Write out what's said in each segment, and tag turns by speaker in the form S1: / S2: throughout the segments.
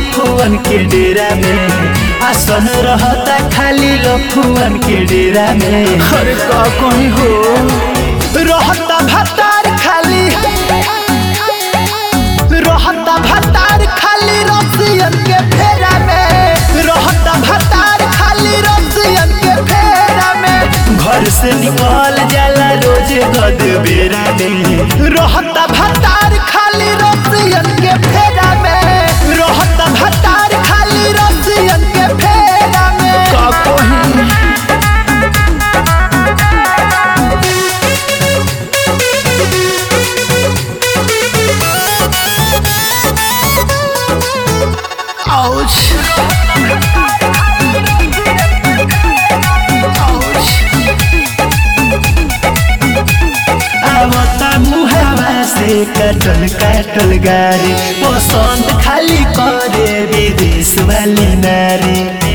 S1: लफुअन के डेरा में आसन रहता खाली लफुअन के डेरा में
S2: अरे का कहीं हो
S1: रहता भतार खाली रहता भतार खाली रसियन के फेरा में रहता भतार खाली रसियन के फेरा में घर से निकल जाला रोज गद बेरा में रहता भतार खाली रसियन के फेरा में रहता भतार खाली रसियन के फेरा में
S2: का कहीं Ouch. Ouch.
S1: आवता मुहावा से कटल कटल गारी पसंद खाली करे विदेश वाली नारी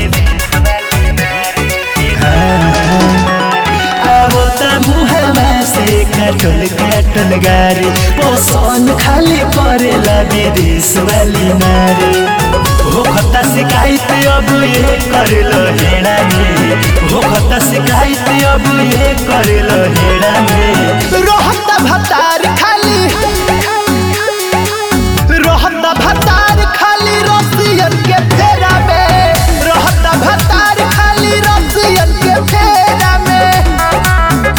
S1: आवता मुहावा से कटल कटल गारी पसंद खाली करेला विदेश वाली नारी हो खता शिकायत अब ये करल हेड़ा में हो खता शिकायत अब ये करल हेड़ा में रहत भतार खाली रहत भतार खाली रसियन के फेरा में रहत भतार खाली रसियन के फेरा में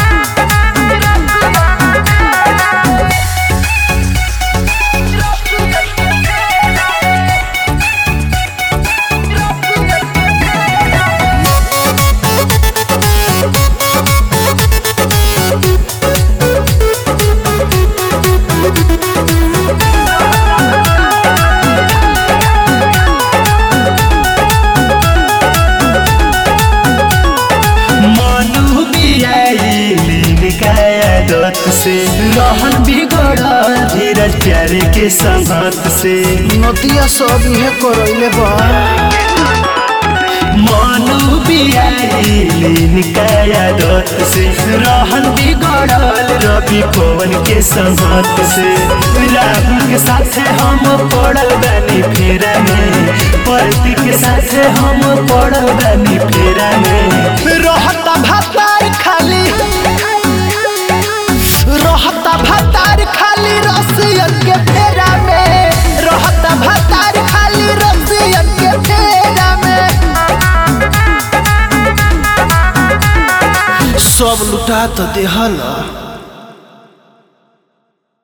S1: मनु बियाइलिन काया दत से रहन बिगड़ल धीरज प्यारे के संगत से
S2: नदिया सब इहे करैले बा
S1: मनु बियाइलिन काया दत से रहन बिगड़ल रवि पवन के संगत से राहुल के साथे हम पड़ल बानी फेरा में परती के साथे हम पड़ल बानी फेरा में रहता भतार खाली रहता भतार खाली रसियन के फेरा में रहता भतार खाली रसियन के फेरा में
S2: सब लुटा तो देहला